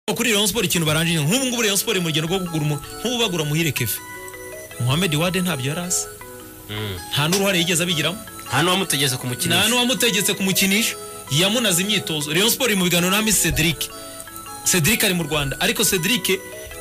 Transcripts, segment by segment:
kuri Rayon Sport ikintu barangije nk'ubu ngubu Rayon Sport mu rugendo rwo kugura umuntu nk'ubu bagura muhire Kevin Mohamed Wade ntabyo yari azi nta n'uruhare yigeze abigiramo nta n'uwamutegetse ku mukinisha nta n'uwamutegetse kumukinisha yamunaze imyitozo Rayon Sport iri mu biganiro na Miss Cedric Cedric ari mu Rwanda ariko Cedric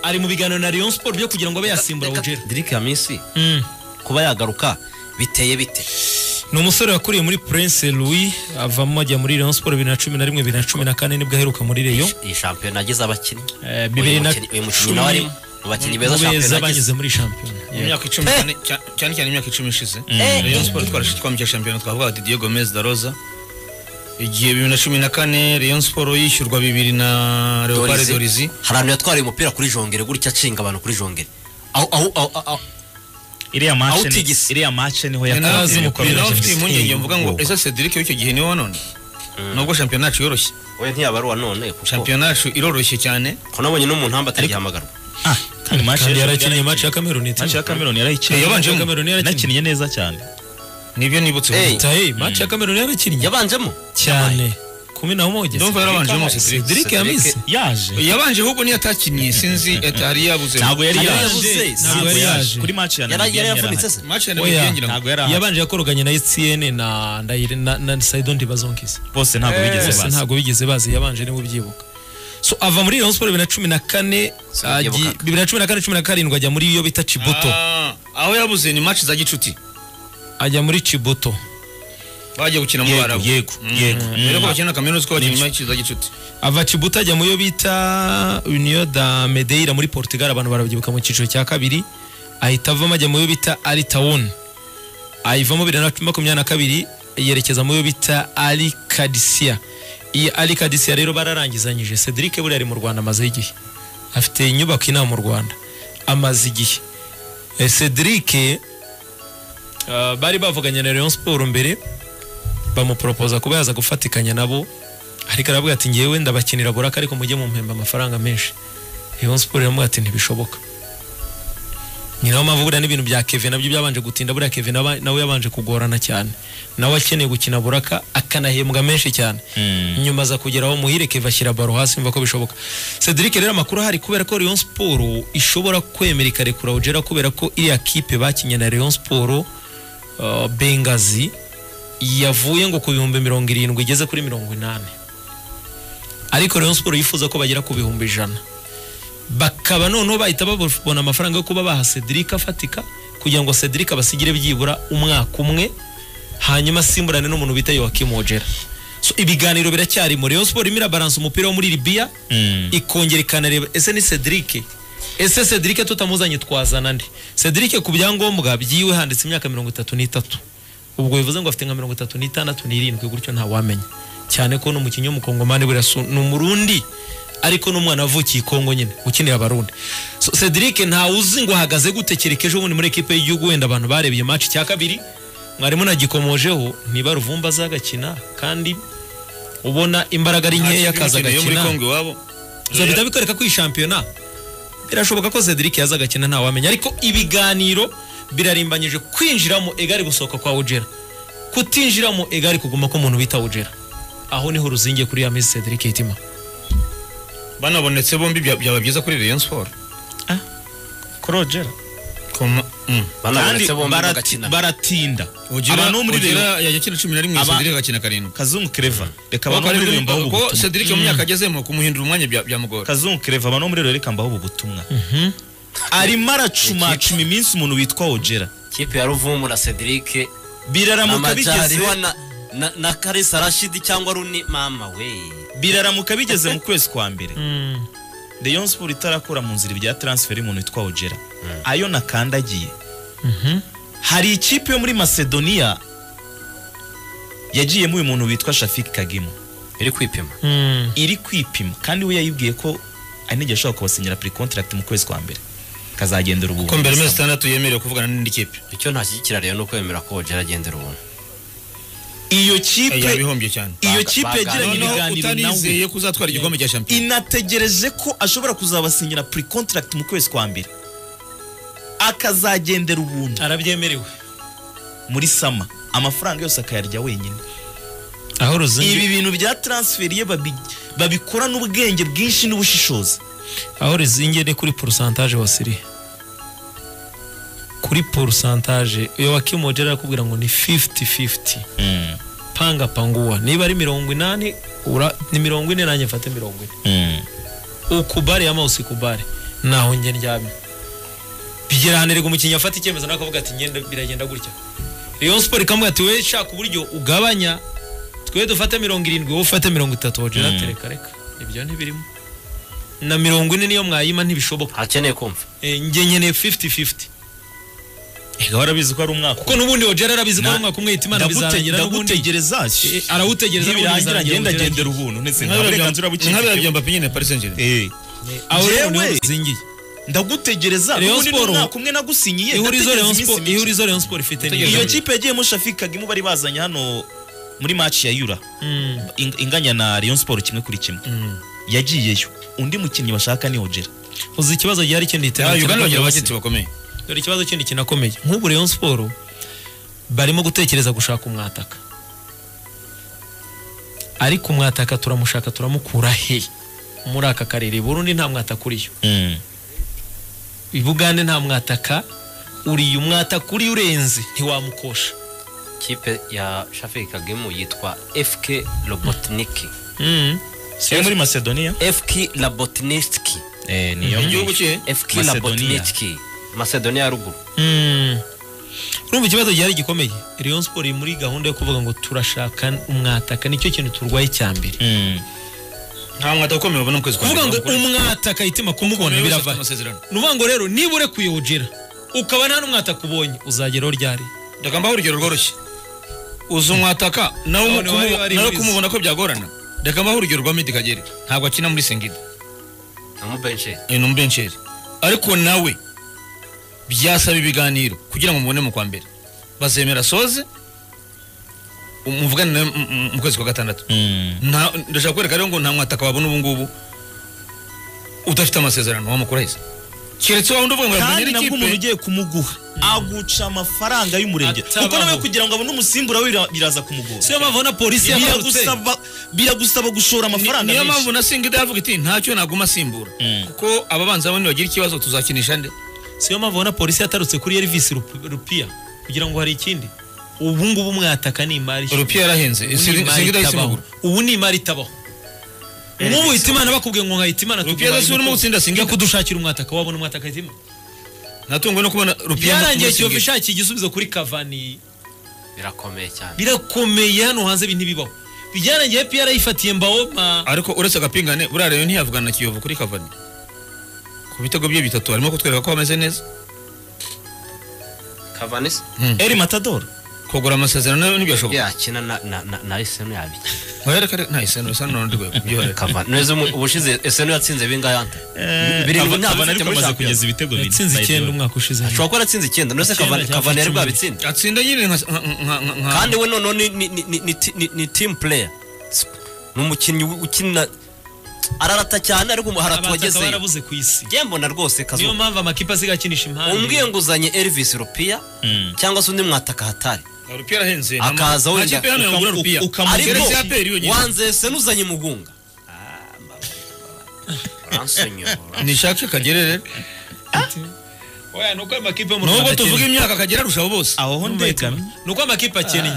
ari mu biganiro na Rayon Sport byo kugira ngo abe yasimbura Ugera Dirk Hamisi Mm. kuba yagaruka biteye bite ni umusore wakuriye muri Prince Louis avamo ajya muri Rayon Sport bibiri na cumi na rimwe bibiri na cumi na kane nibwo aheruka muri Rayon iyi shampiyona agize abakinnyi Eh, bibiri uyu na mukinnyi- uyu mukinnyi nawe arimo mu bakinnyi beza mu beza shampiyona agize banyuze muri shampiyona Mu myaka icumi Eh. cyane- cya- cyane cyane imyaka icumi ishize Rayon Sport twarashe twamike shampiyona twavuga ati Diego Gomez da Rosa igihe bibiri na cumi na kane Rayon Sport yishyurwa bibiri na Leopard Dorizi hari abantu yatwariye umupira kuri jongere gutya acinga abantu kuri jongere aho aho aho aho iriya mace ni- Outigisi. iriya mace niho Narazi yatangiye umukobwa. gukora nawe mfite James impungenge King. mvuga ngo ese Cedric w'icyo gihe niwe wanone nubwo shampiyona yacu yoroshye we ntiyabaruwa none kuko shampiyona yacu iroroshye cyane ko nabonye no mu ntamba atagihamagarwa Ah, kandi mace kandi y'ejo yarakinnye yarayikinye. match ya Cameroon itsinda. mace ya Cameroon yarayikinnye Yabanje mu- Cameroon yarakinnye. Yanakinnye neza cyane nibyo nibutse Eh. ubu. Ita, hey, match ya Cameroon yarakinnye yabanjemo cyane kumi na moja Ndumva yarabanjemo Cedric. Cedric yamise yaje yabanje ahubwo niyo atakinnye sinzi ati hari yabuze ntabwo yari Yari yaje yabuze, ntabwo yari yari yaje. yaje kuri mace ya Yara- yari Namibia yavunitse yarahari. se match ya Oya. Namibia ngira ngo ntabwo yari ahari. yabanje yakoroganye na ETN na Ndayire na, na Saido Ndibazonkisi bose ntabwo bigeze bose baza ntabwo bigeze bazi yabanje niwe ubyibuka so ava muri Rayon Sport bibiri na cumi na kane ajya- nabyibukaga. bibiri na cumi na kane cumi na karindwi ajya muri iyo bita Chibuto Ah, aho yabuze ni match za gicuti ajya muri Chibuto bagiye gukina mu Yego, Barabu yego, yego. rero ko Mm. bakina na kaminuza ko bakinnye match za gicuti ava Chibuto ajya mu yo bita Union da Medeira muri Portugal abantu barabyibuka mu cyiciro cya kabiri ahita avamo ajya mu yo bita Al Town ayivamo bibiri na makumyabiri na kabiri yerekeza mu yo bita Al Qadsia iyi Al Qadsia rero bararangizanyije Cedric buriya ari mu Rwanda amaze igihe afite inyubako inama mu Rwanda amaze igihe Eh, Cedric eh, bari bavuganye na Rayon Sport mbere bamuporopoza kuba yaza gufatikanya nabo ariko aravuga ati ngewe ndabakinira buraka ariko mujye mumpemba amafaranga menshi Rayon Sport iramubwira ati ntibishoboka ni nayo mpamvu buriya n'ibintu bya Kevin nabyo byabanje gutinda buriya Kevin aba- nawe yabanje kugorana cyane nawe akeneye gukina buraka akanahembwa menshi cyane Mm. nyuma aza kugera aho muhireke bashyira baro hasi mva ko bishoboka Cedric rero amakuru ahari kubera ko Rayon Sport ishobora kwemera ikarekura Ugera kubera ko iriya kipe bakinye na Rayon Sport uh, Bengazi yavuye ngo ku bihumbi mirongo irindwi igeze kuri mirongo inani ariko Rayon Sport yifuza ko bagera ku bihumbi ijana bakaba noneho bahita babona amafaranga yo kuba baha Cedric afatika kugira ngo Cedric abasigire byibura umwaka umwe hanyuma asimburane n'umuntu bita Joachim Ojera so ibiganiro biracyari mu Rayon Sport irimo irabalansa umupira wo muri Libya Mm. ikongera ikanareba ese ni Cedric ese Cedric tutamuzanye twazana nde Cedric ku byangombwa byiwe handitse imyaka mirongo itatu n'itatu ubwo bivuze ngo afite nka mirongo itatu n'itandatu n'irindwi gutyo ntawamenya cyane ko n'umukinnyi w'umukongomani buriya si- ni umurundi ariko n'umwana wavukiye i Kongo nyine ukinira abarundi so, Cedric ntawuzi ngo ahagaze gute kereka ejo bundi muri ekipe y'igihugu wenda abantu barebye match cya kabiri mwarimu nagikomojeho niba ruvumba azagakina kandi ubona imbaraga ari nkeya akaza Imikino yo muri agakina Congo iwabo ibyo bihita bikwereka ko iyi shampiyona birashoboka ko Cedric yaza agakina ntawamenya ariko ibiganiro birarimbanyije kwinjiramo egari gusohoka kwa Ugera kutinjiramo egari kuguma ko umuntu bita Ugera aho niho uruzingiye kuri ya Miss Cedric Hitima banabonetse bombi bya- byaba byiza kuri Rayon Sport Kurogera. Koma- mm. kandi banabonetse bombi barati- bagakina baratinda Ugera- abantu bo muri Ugera Rayon yajya akina cumi na rimwe Aba- Cedric agakina karindwi kazungu kereva reka abantu bo muri Rayon mbaho ubu kuko butumwa Cedric mu myaka agezemo kumuhindura umwanya bya- byamugora kazungu kereva abantu bo muri Rayon reka mbaho ubu butumwa arimo aracumacuma iminsi umuntu witwa ojera kipe ya ruvumu na Cedric biraramuka bigeze amajyariho na na na Kalisa Rashid cyangwa Runi mama we biraramuka bigeze mu kwezi kwa mbere Rayon Sport itarakura mu nzira ibya transfer y'umuntu witwa Ojera ayo nakandagiye hari ikipe yo muri Macedonia yagiyemo uyu muntu witwa Shafik Kagimo iri kwipima iri kwipima kandi we yayibwiye ko anigera ashobora kubasinyira pre contract mu kwezi kwa mbere kazagendera ubu ko mbere mezi itandatu yemerewe kuvugana n'indi kipe icyo ntashyigikira rero ni ukwemera ko Ojera agendera ubuntu iyo Eh, yaba kipe ihombye cyane iyo Baga- kipe yagiranye baganira. noneho ibiganiro nawe utanizeye ko uzatwara igikombe cya shampiyona inategereje ko ashobora kuzabasinyira pre contract mu kwezi kwa mbere akazagendera ubuntu arabyemerewe muri sama amafaranga yose akayarya wenyine aho ruzingi ibi bintu bya transferi babikora n'ubwenge bwinshi n'ubushishozi aho ruzingi ni kuri porosantaje wasiriye kuri porosantaje uyu wakimoje arakubwira ngo ni fifiti fifiti panga panguwa niba ari mirongo inani ura- ni mirongo ine nanjye mfate mirongo ine ukubare ama usikubare naho njye ndyamye bigera ahantu erega umukinnyi afata icyemezo nawe akavuga ati ngenda biragenda gutya Rayon Sport ikamubwira ati we shaka uburyo ugabanya twe dufate mirongo irindwi wowe ufate mirongo itatu wogera Mm. ati reka reka ibyo ntibirimo na mirongo ine niyo mwayima ntibishoboka hakeneye kumva Eh, njye nkeneye 50-50 ega warabizi ko ari umwaka kuko n'ubundi wogera arabizi ko Na- ari umwaka umwe yita imana Ndagute- bizarangira n'ubundi ndagutegereza Eh, arawutegereza n'ubundi birangira bizarangira ngenda ubugereranye. gendera ubuntu ndetse nta burenganzira nkabira bukindi bya mbapi nyine paris saint germain Eh, aho rero Jewe- niho bizingiye ndagutegereza Rayon ubundi ni Sport- umwaka umwe nagusinyiye ihurizo ndategereza Rayon iminsi Sport mike. ihurizo Rayon Sport ifite ni iyo iyo kipe yagiyemo shafikaga imu bari bazanye hano muri match ya yura Mm. ing- inganya na Rayon Sport kimwe kuri kimwe yagiyeyo undi mukinnyi bashaka ni Ojera uzi ikibazo gihari kindi Ah, iterambere uganda bagira kinakomeye. abagenti bakomeye dore ikibazo kindi kinakomeye nk'ubu Rayon Sport barimo gutekereza gushaka umwataka ariko umwataka turamushaka turamukura he muri aka karere Burundi nta mwataka uriyo i Bugande nta mwataka uriyo umwataka uriyo urenze ntiwamukosha kipe ya shafiki kagemu yitwa fk robotniki siyo muri Macedonia fk robotniki eh niyo igihugu cye fk Macedonia. robotniki macedonia ya ruguru Mm. urumva ikibazo gihari gikomeye Rayon Sport iri muri gahunda yo kuvuga ngo turashaka umwataka nicyo kintu turwaye cya mbere Mm. nta mwata ukomeye babona mu kwezi kwa kuvuga ngo mbere. umwataka itima kumubona Ukomeye wese afite biravahe amasezerano ni ukuvuga ngo rero niba urekuye ujera ukaba nta n'umwataka ubonye uzageraho ryari ndagambaho urugero rworoshye uzi umwataka nawe None kumu- wari- wari nawe wize. kumubona ko byagorana ndagambaho urugero rwa medi kagere ntabwo akina muri sengida amubensheri ni umubensheri ariko nawe byasaba ibiganiro kugira ngo mubone mu kwa mbere bazemera soze muvugane nawe mu- mu- mu kwezi kwa gatandatu Mm. Nta- ndashaka kwereka rero ngo nta mwataka wabona ubu ngubu udafite amasezerano wamukurahiza keretse wa wundi uvuga ngo kandi yabonye nabwo umuntu ikipe ugiye kumuguha aguca amafaranga y'umurenge Atabaho. kuko nawe kugira ngo abone umusimbura we bira- biraza kumugora siyo mpamvu na polisi yagarutse Biragusaba- biragusaba gushora Ni- amafaranga niyo menshi mpamvu na singida yavuga iti ntacyo naguma asimbura Mm. kuko ababanza bane bagira ikibazo tuzakinisha nde siyo mpamvu na polisi yatarutse kuri Elvis Rup- Rupia kugira ngo hari ikindi ubu ngubu umwataka ni imari rupiya yarahenze Ubu ni imari singida itabaho. yayisimugura ubu ni imari itabaho nk'ubu hitimana bakubwiye ngo nkahita imana Rupiya adasubira no gutsinda Singida. kudushakira umwataka wabona umwataka hitima natunguwe no kubona rupiya byarangiye kiyovu ishakiye igisubizo kuri kavani birakomeye cyane birakomeye hano hanze ibi ntibibaho byarangiye pr yifatiye mbawoma ariko uretse agapingane buriya rero ntiyavugana na kiyovu kuri kavani ku bitego bye bitatu harimo kutwereka ko bameze neza kavani se Eri Matador kugura amasezerano nayo ntibyashoboka yakina na na na na esenu yabikina ntiwereka nta isano isa n'urwego byihorera kavani neza umu- ubushize esenu yatsinze bingahe hante birindwi Kavani- ntabwo Kavani anafite ariko muri amaze shampiyona kugeza ibitego bine yatsinze By the way. icyenda umwaka ushize ashobora kuba yaratsinze icyenda none se Icyenda kavani cyangwa kavani yari icumi. bwabitsinde atsinda nyine nka nka- nka- nka- kandi we noneho ni, ni, ni, ni, ni, ti- ni, ni team player ni umukinnyi u- ukina ararata cyane ariko haratu abataka wagezeyo barabuze ku isi njye mbona rwose niyo kazuba mpamvu amakipe asigaye akinisha impande umbwiye nguzanye Elvis Rupia Mm. cyangwa se undi mwataka hatari nka- rupiya arahenze Akaza wenda. wenda hano yagura Ukamu- rupiya ukamu- ariko keretse ya peri yonyine wanze se nuzanye mugunga Ah, mbabaye, mbabaye. Uransonyora. nishake kagere rero oya nuko amakipe yo mu nubwo Rwanda tuvuga akennye. imyaka kagera arushaho bose aho ho ndegami nuko amakipe akennye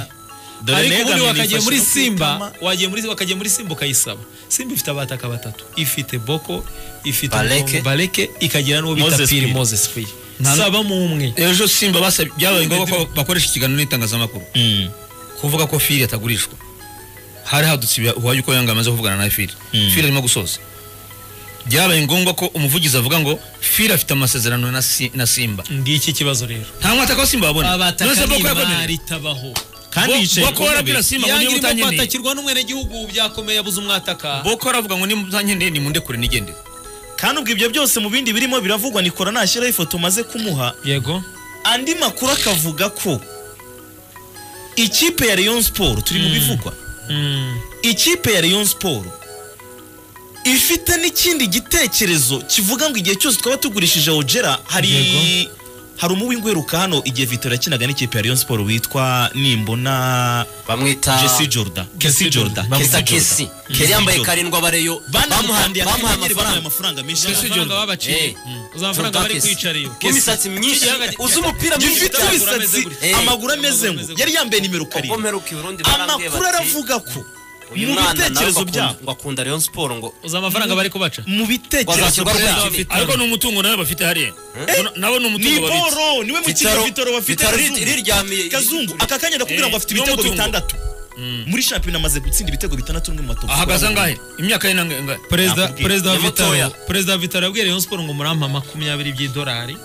Dore ariko Negamye ubundi wakagiye nifashe muri no ku simba itama. wagiye muri wakagiye muri simba ukayisaba simba ifite abataka batatu ifite boko ifite Baleke. Mutongo baleke ikagira n'uwo bita Moses piri Kuyi. moses kuyi saba mu umwe ejo simba basabye byabaye ngombwa ko bakoresha ikiganiro n'itangazamakuru Mm. kuvuga ko fili atagurishwa hari hadutse ibya- uwayo uko yanga amaze kuvugana na fili Mm. fili arimo gusoza byabaye ngombwa ko umuvugizi avuga ngo fili afite amasezerano na Si- na simba ngiki ikibazo rero nta mwataka wa simba babona abataka boko n'imari yakomereye itabaho kandi Bo- yicaye Boko ku ntebe. warabwira Simba ngo niba yangirimo utankeneye kwatakirwa n'umwenegihugu byakomeye abuze umwataka boko aravuga ngo niba utankeneye nimundekure nigendere kandi ubwo ibyo byose mu bindi birimo biravugwa nikora nashyiraho ifoto maze kumuha yego andi makuru akavuga ko ikipe ya Rayon Sport turi mu bivugwa ikipe ya Rayon Sport ifite n'ikindi gitekerezo kivuga ngo igihe cyose twaba tugurishije Ojera hari Yego. hari umuwingweruka hano igihe Vitor yakinaga n'ikipe ya Rayon Sport witwa nimbona bamwita Jesse Jordan Kesi Jordan kesa Bamwita kesi yari yambaye karindwi abareyo bamuha- banamuhandiye bamuha akanyeri bamuha amafaranga amafaranga menshi Kesi cyane Jordan babaciye Eh, uzamafaranga Jordan bari Kesi. kwicara iyo w'imisatsi myinshi Kesi- uzi umupira mwinshi gifite amaguru ameze imisatsi gutya. Eh. amaguru ameze ngo yari yambaye nimero ubwo karindwi mperuka i Burundi barambwiye amakuru bati, aravuga ko uyu mu mwana nawe ngo bitekerezo akunda- byabo ngo akunda Rayon Sport ngo uzamafaranga bari kubaca mu bitekerezo Wazashyirwa byabo kuri Vitaro. ariko ni umutungo nawe bafite hariya nabo ni ni umutungo babitse boro niwe mukino vitoro bafite Vitaro ri- Kazungu. riryamiye kazungu aka kanya ndakubwira Eh, ngo afite ni ibitego umutungo. bitandatu muri shampiyona amaze gutsinda ibitego bitandatu n'umwe mu matopu ahagaze angahe imyaka ye nangahe perezida Nakubwiye. perezida wa Ni mutoya. vitaro perezida wa vitaro yabwiye rayon sport ngo murampa makumyabiri by'idolari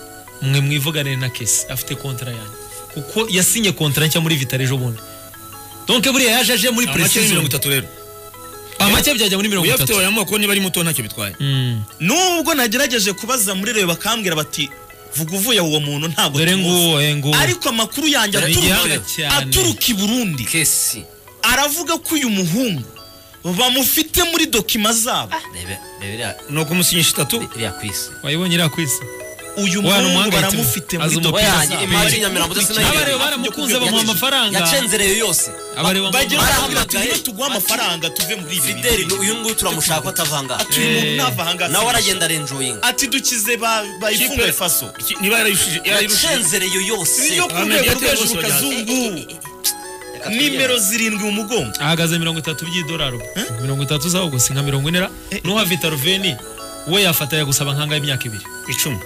mwe mwivugane na kesi afite kontara yanjye kuko yasinye kontara nshya muri vitaro ejo bundi donke buriya yaje aje muri amake ni mirongo precision itatu rero amake byajya muri mirongo uyafite itatu wayamoko niba ari muto ntacyo bitwaye Mm. nubwo nagerageje kubaza muri rewe bakambwira bati vuga uvuye uwo muntu ntabwo dore tumuzi." nguwo eh, nguwo ariko amakuru yanjye Dore aturuka- igihanga cyane. aturuka i burundi kesi aravuga ko uyu muhungu bamufite muri dokima zabo rebe rebe iriya- ni ukumusinyisha itatu iriya kwisi wayibonye iriya kwisi uyu Wa, ni muhungu umuhangayitsi. baramufite muri Azi dokima umupira. Oya, zabo. imari Nyamirambo ndetse na- abareba baramukunze bamuha amafaranga yacenzerewe yose abareba bagira bamuha- Barahamagaye. baramubwira tujye tugwa amafaranga tuve muri ibi fideli bintu." uyu nguyu turamushaka atavanga ati uyu muntu ntava ahangaha nawe aragenda arenjoyinga ati dukize ba- bayifunga faso Iki- niba yararushije yacenzereye yose yo ku Ahmed rwego rwo yateye hejuru bose kazungu Reka nimero twiyemeze. zirindwi mu mugongo ahagaze mirongo itatu by'idolari ubu. mirongo itatu zaho gusa nka mirongo ine ra n'uha vitaro veni we yafataye gusaba nk'angahe imyaka ibiri icumi